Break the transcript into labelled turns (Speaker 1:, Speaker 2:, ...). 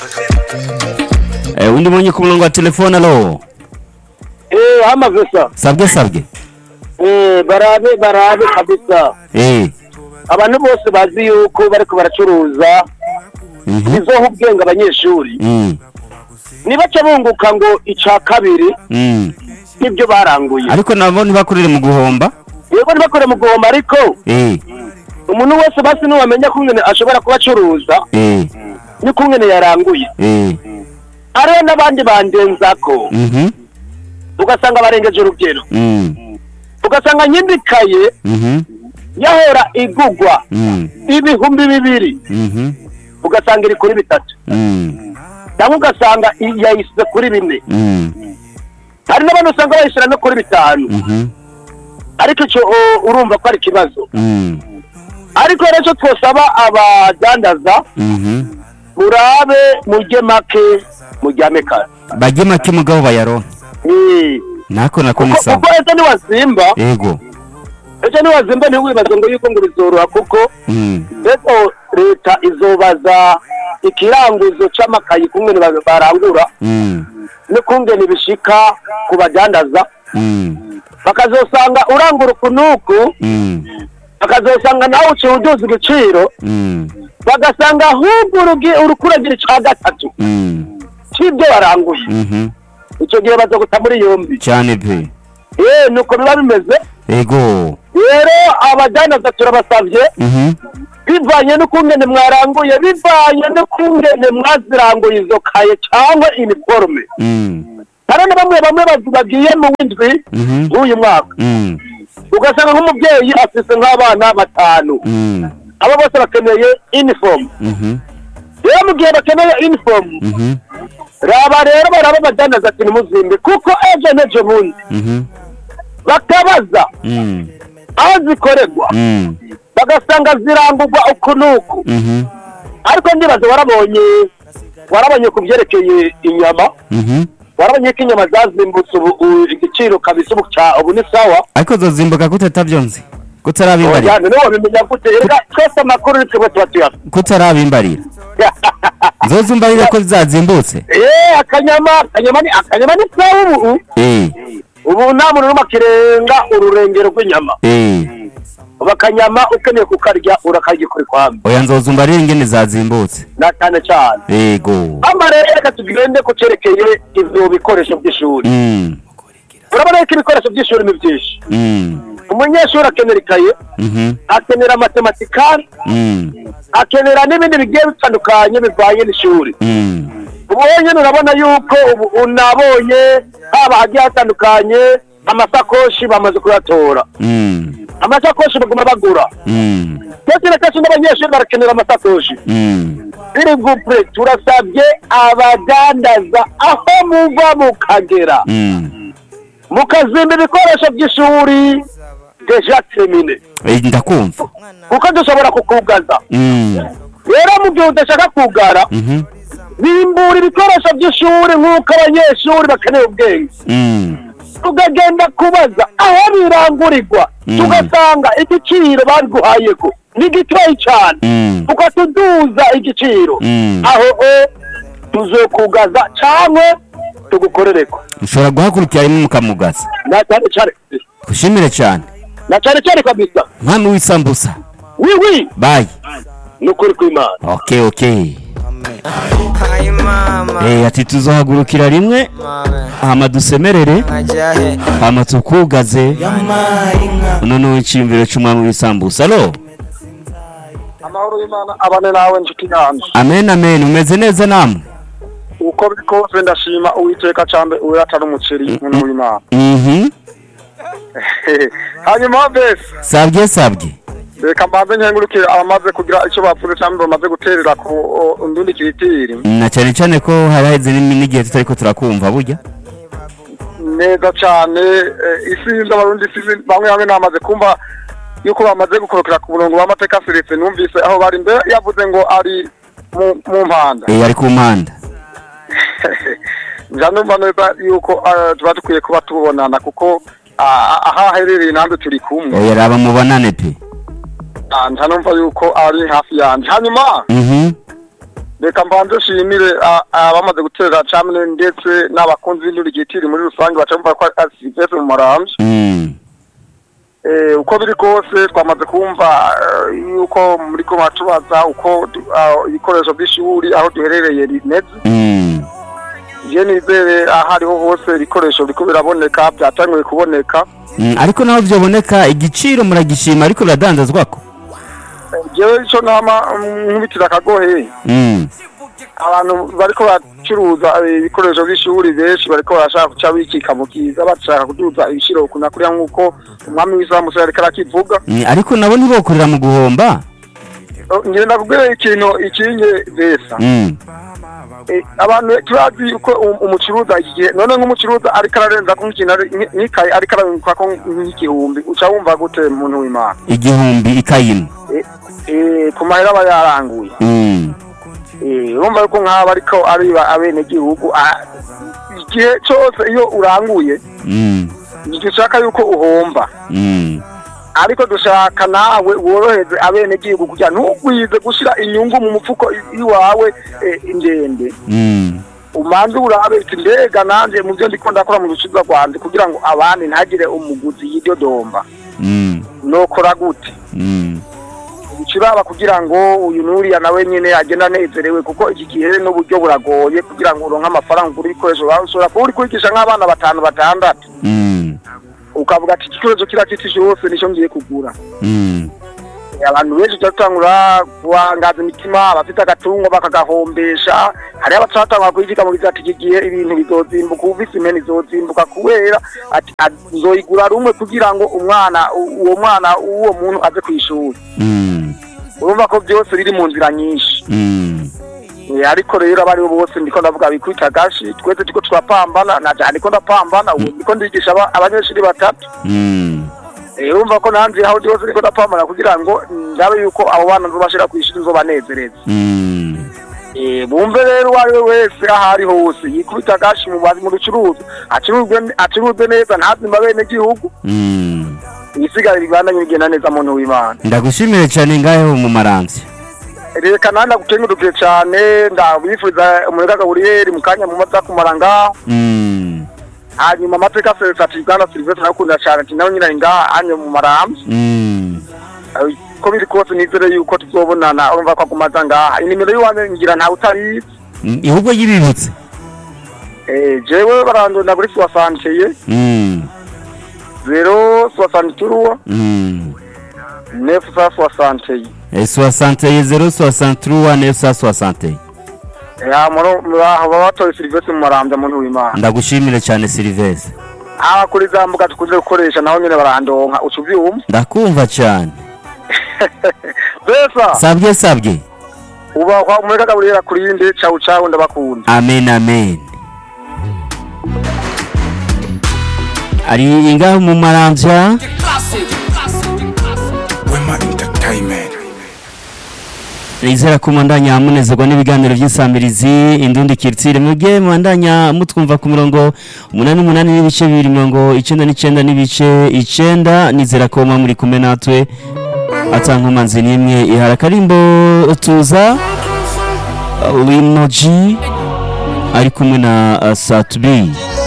Speaker 1: Eh, undi mwenye ku murongo wa telefone alo
Speaker 2: Eh, hamaze sa.
Speaker 1: sabwe sabwe
Speaker 2: Eh, barabe barabe kabisa.
Speaker 1: eh
Speaker 2: Abantu bose bazi yuko bariko baracuruza
Speaker 1: mhm
Speaker 2: bizoha ubwenge abanyeshuri.
Speaker 1: mm
Speaker 2: Nibaca bunguka ngo ica kabiri
Speaker 1: mm
Speaker 2: nibyo baranguye.
Speaker 1: ariko nabo ntibakorere mu guhomba
Speaker 2: Yego ntibakore mu gihombo ariko
Speaker 1: eh
Speaker 2: umuntu wese basi nuwamenya kungene ashobora kuba acuruza
Speaker 1: eh
Speaker 2: ni kungene yaranguye.
Speaker 1: eh
Speaker 2: Hariho n'abandi bandenzako
Speaker 1: mhm
Speaker 2: ugasanga barengeje urugero.
Speaker 1: mm
Speaker 2: Ugasanga nyindikaye
Speaker 1: mhm
Speaker 2: yahora igugwa
Speaker 1: mm
Speaker 2: ibihumbi bibiri
Speaker 1: mhm
Speaker 2: ugasanga iri kuri bitatu
Speaker 1: mm
Speaker 2: cyangwa ugasanga i- yayisize kuri bine
Speaker 1: mm
Speaker 2: hari n'abantu usanga bayishyira no kuri bitanu
Speaker 1: mhm
Speaker 2: ariko icyo o, urumva ko ari ikibazo
Speaker 1: mm
Speaker 2: ariko rero icyo twosaba abadandaza
Speaker 1: mhm
Speaker 2: murabe mujye make mujyame kare
Speaker 1: bajye make mugabo bayaronke
Speaker 2: Eh,
Speaker 1: nako nako ni
Speaker 2: kuko
Speaker 1: sawa
Speaker 2: kuko ejo niwazimba
Speaker 1: ego
Speaker 2: ejo niwazimba ntiwibaze ngo yuko ngo bizoroha kuko
Speaker 1: mm
Speaker 2: ejo leta izobaza ikiranguzo c'amakayi kungene ba- barangura
Speaker 1: mm
Speaker 2: n'ukungene bishika ku badandaza
Speaker 1: mm
Speaker 2: bakazosanga urangura ukunuku
Speaker 1: mm
Speaker 2: bakazosanga nawe uciye uduza igiciro
Speaker 1: mm
Speaker 2: bagasanga ahubwo urugi- urukuragira ica gatatu
Speaker 1: mm
Speaker 2: c'ibyo waranguye
Speaker 1: mhm
Speaker 2: icyo gihe bazoguta muri yombi
Speaker 1: cyane pe
Speaker 2: eh nuko biba bimeze
Speaker 1: ego
Speaker 2: rero abadandaza turabasavye
Speaker 1: mhm
Speaker 2: bivanye n'ukungene mwaranguye bivanye n'ukungene mwaziranguye izo kaye cyangwa iniforume
Speaker 1: mm
Speaker 2: hari na bamwe bamwe baz- bagiye mu w'indwi
Speaker 1: mhm
Speaker 2: w'uyu mwaka
Speaker 1: mm
Speaker 2: ugasanga nk'umubyeyi afise nk'abana batanu
Speaker 1: mm
Speaker 2: abo bose bakeneye inifomu
Speaker 1: mhm
Speaker 2: rero mu gihe bakeneye inifomu
Speaker 1: mhm
Speaker 2: raba rero baraba badandaza ati nimuzimbe kuko ejo n'ejo bundi
Speaker 1: mhm
Speaker 2: bakabaza
Speaker 1: mm
Speaker 2: aho zikorerwa
Speaker 1: mm
Speaker 2: bagasanga zirangurwa uku n'uku
Speaker 1: mhm
Speaker 2: ariko ndibaza warabonye warabonye ku byerekeye inyama
Speaker 1: mhm
Speaker 2: warabonye ko inyama zazimbutse ubu u- igiciro kabisa ubu ca ubu ni sawa
Speaker 1: ariko zozimbuka gute utabyonze kutarabimbarira
Speaker 2: Oya, niwe wabimenya gute reka twese amakuru ni twebwe tuba tuyafite
Speaker 1: kutarabimbarira zozumbarira ko zazimbutse
Speaker 2: Eh, akanyama akanyama ni akanyama ni sawa ubu
Speaker 1: eh
Speaker 2: ubu nta muntu n'umwe akirenga ururengero rw'inyama
Speaker 1: eh
Speaker 2: ubu akanyama ukeneye kukarya urakarya kuri kwambi
Speaker 1: oya nzozumbarira ingene zazimbutse
Speaker 2: na cyane cyane
Speaker 1: ego
Speaker 2: hano rero reka tugende ku cyerekeye ibyo bikoresho by'ishuri
Speaker 1: mm
Speaker 2: urabona ko ibikoresho by'ishuri ni byinshi
Speaker 1: mm
Speaker 2: umunyeshuri akenera ikaye
Speaker 1: mhm
Speaker 2: akenera matematikari
Speaker 1: mm
Speaker 2: akenera n'ibindi bigiye bitandukanye bivanye n'ishuri
Speaker 1: mm
Speaker 2: ubu nyine urabona yuko ubu unabonye haba hagiye hatandukanye amasakoshi bamaze kuyatora
Speaker 1: mm
Speaker 2: amasakoshi baguma bagura
Speaker 1: mm
Speaker 2: kenshi na kenshi n'abanyeshuri barakenera amasakoshi
Speaker 1: mm
Speaker 2: biri gupure turasabye abadandaza aho muva mukagera
Speaker 1: mm
Speaker 2: mukazimba ibikoresho by'ishuri deja termine
Speaker 1: Eh, ndakumva
Speaker 2: kuko dushobora kukugaza
Speaker 1: mm
Speaker 2: rero mu gihe udashaka kugara
Speaker 1: mhm
Speaker 2: bimbura ibikoresho by'ishuri nk'uko abanyeshuri bakeneye ubwenge
Speaker 1: mm
Speaker 2: tugagenda kubaza aho birangurirwa
Speaker 1: Mm.
Speaker 2: tugasanga igiciro babiguhayeko ni gitoyi cyane
Speaker 1: mm
Speaker 2: tukatuduza igiciro
Speaker 1: Mm.
Speaker 2: aho o tuzokugaza cyangwa tugukorereko
Speaker 1: ushobora guhagurukira rimwe mukamugaza
Speaker 2: na cyane cyane
Speaker 1: gushimire cyane
Speaker 2: na cyane cyane kabisa
Speaker 1: mwami w'isambusa
Speaker 2: wi wi
Speaker 1: bayi
Speaker 2: ni ukuri kw'imana
Speaker 1: okay okay
Speaker 3: Hi mama,
Speaker 1: eh ati tuzohagurukira rimwe
Speaker 3: mama,
Speaker 1: hama dusemerere
Speaker 3: ajahe,
Speaker 1: hama tukugaze
Speaker 3: yamaringa.
Speaker 1: uno ni w'icyiyumviro cy'umwami w'isambusa alo
Speaker 2: amahoro y'imana abane nawe nshuti yanjye
Speaker 1: amen amen umeze neza namwe
Speaker 2: uko biri kose ndashima uwiteka cambe uratari umuceri muntu w'imana
Speaker 1: mhm
Speaker 2: hanyuma bese
Speaker 1: sabye sabye
Speaker 2: reka mbanze nkengurukire abamaze kugira icyo bapfuze cyangwa bamaze guterera ku o, ndundi kiritiri
Speaker 1: na cyane cyane ko hari haheze n'imi- n'igihe tutari ko turakumva burya
Speaker 2: neza cyane eh, isinzi abarundi isinzi bamwe bamwe namaze kumva yuko bamaze gukorokera ku murongo w'amateka seretse numvise aho bari mbere yavuze ngo ari mu- mu mpanda
Speaker 1: eh ari ku mpanda
Speaker 2: njya numva neza yuko eh, tuba dukwiye kuba tubonana kuko ah, aho aherereye nanjye turi kumwe
Speaker 1: oya raba mubonane pe
Speaker 2: Ah, njya numva yuko ari hafi yanjye hanyuma
Speaker 1: mhm
Speaker 2: reka mbanze nshimire a- abamaze gutera camine ndetse n'abakunzi b'indurigitiri muri rusange baca bumva ko ari Sylvestre mu maramvya
Speaker 1: Mm.
Speaker 2: Eh, uko biri kose twamaze kumva eh, yuko muri ko batubaza uko du- ah, ibikoresho by'ishuri aho duherereye rimeze
Speaker 1: Mm.
Speaker 2: je nizere aho ariho hose ibikoresho biriko biraboneka byatanguye kuboneka
Speaker 1: Mm, ariko naho byoboneka igiciro muragishima ariko biradandazwako
Speaker 2: Eh, jewe ico nama mm, nkubitira akagohe
Speaker 1: Mm.
Speaker 2: abantu bariko bacuruza eh, ibikoresho by'ishuri benshi bariko barashaka guca bikika mu kiza bashaka kuduza ibiciro kuna kuriya nk'uko umwami w'islamu ariko arakivuga
Speaker 1: Mm, ariko nabo ntibokorera mu guhomba
Speaker 2: Eh, ngenda kubwira ikintu ikinye besa
Speaker 1: Mm.
Speaker 2: Eh, abantu turazi uko um- umucuruza iki gihe none nk'umucuruza ariko ararenza ko nk'ikintu ari- nk- nk'ikayi ariko arabikwa ko nk'igihumbi uca wumva gute muntu w'imana
Speaker 1: igihumbi ikayimwe
Speaker 2: Eh, eh, ku mahera aba yaranguye
Speaker 1: Mm.
Speaker 2: Eh, urumva yuko nk'aba ariko ariba abenegihugu ah, igihe cyose iyo uranguye
Speaker 1: Mm.
Speaker 2: dushaka yuko uhomba
Speaker 1: Mm.
Speaker 2: ariko dushaka nawe woroheze abenegihugu kugira ntugwize gushyira inyungu mu mufuko i- iwawe eh, ndende
Speaker 1: Mm.
Speaker 2: umanze urabe uti mbega nanjye mu byo ndiko ndakora mu rucibwa rwanjye kugira ngo abandi ntagire umuguzi y'iryodomba
Speaker 1: Mm.
Speaker 2: nokora gute
Speaker 1: Mm.
Speaker 2: ukiraba kugira ngo uyu nuriya nawe nyine agenda anezerewe kuko iki gihe n'uburyo buragoye kugira ngo uronke amafaranga ugura ibikoresho wawe ushobora kuba uri kwigisha nk'abana batanu batandatu
Speaker 1: Mm.
Speaker 2: ukavuga ati igikoresho kiriya kitije hose nicyo ngiye kugura
Speaker 1: Mm.
Speaker 2: abantu benshi tujya dutangura guhangaza imitima abafite agatungo bakagahombesha hariho abatratangura kuyigiga mu ati iki gihe ibintu bizozimbuka uvise impene izozimbuka kubera ati "A- nzoyigura rumwe kugira ngo umwana u- uwo mwana w'uwo muntu aze ku ishuri
Speaker 1: Mm.
Speaker 2: urumva ko byose biri mu nzira nyinshi
Speaker 1: Mm.
Speaker 2: Eh, ariko rero abaribo bose ndiko ndavuga bikwita gashi twese turiko turapambana naja ndiko ndapambana ubu ndiko ndigisha aba- abanyeshuri batatu
Speaker 1: Mm.
Speaker 2: Eh, urumva ko nanje aho byose ndiko ndapambana kugira ngo ndabe yuko abo bana nzobashira ku ishuri nzobanezereza
Speaker 1: Mm.
Speaker 2: Eh, bumve rero uwo ari we wese aho ari hose yikubita gashi mu bazi mu rucuruzi acuruzwe acuruzwe neza ntazimba bene gihugu
Speaker 1: Mm.
Speaker 2: ibisigara bibandanye bigenda neza muntu w'imana
Speaker 1: ndagushimire cyane ngaho mu maramvya
Speaker 2: reka nanda gukengurukire cyane ndabifuriza umurega gaburiyeri mu kanya mu maza kumara ngaho
Speaker 1: Mm.
Speaker 2: hanyuma amateka serivisi ati bwana serivisi nakunda cyane ati nawe nyine ari ngaha hanyuma mu marambya
Speaker 1: Mm.
Speaker 2: Eh, ko biri kose nizere yuko tuzobonana urumva ko agumaza ngaha inimero y'iwanjye ngira ntawe utarizi
Speaker 1: Mm, ihubwo yibibutse
Speaker 2: Eh, jewe barandonda kuri soasanteye
Speaker 1: Mm.
Speaker 2: zero soasanturuwa
Speaker 1: Mm.
Speaker 2: nefu sa soasanteye
Speaker 1: Eh, 61 063 960
Speaker 2: ya muro muraho baba batoye serivisi mu marambya muntu w'imana
Speaker 1: ndagushimire cyane Silvestre
Speaker 2: aha kuri za mbuga tukunze gukoresha naho nyine barandonka uca ubyumva
Speaker 1: ndakumva cyane
Speaker 2: besa
Speaker 1: sabye sabye
Speaker 2: ubahwa umureka gaburira kuri yindi cawu cawu ndabakunda
Speaker 1: amen amen ari ingaho mu maramvya
Speaker 4: Wema Entertainment.
Speaker 1: nizera ko mundanya munezerwa n'ibiganiro by'insamirizi indundi kiritsire muge mubandanya mutwumva ku murongo umunani umunani n'ibice bibiri mirongo icenda n'icenda n'ibice icenda nizera ko muba muri kumwe natwe atankomanzi n'imwe ihara akarimbo tuza uh, limoji ari kumwe na uh, satubi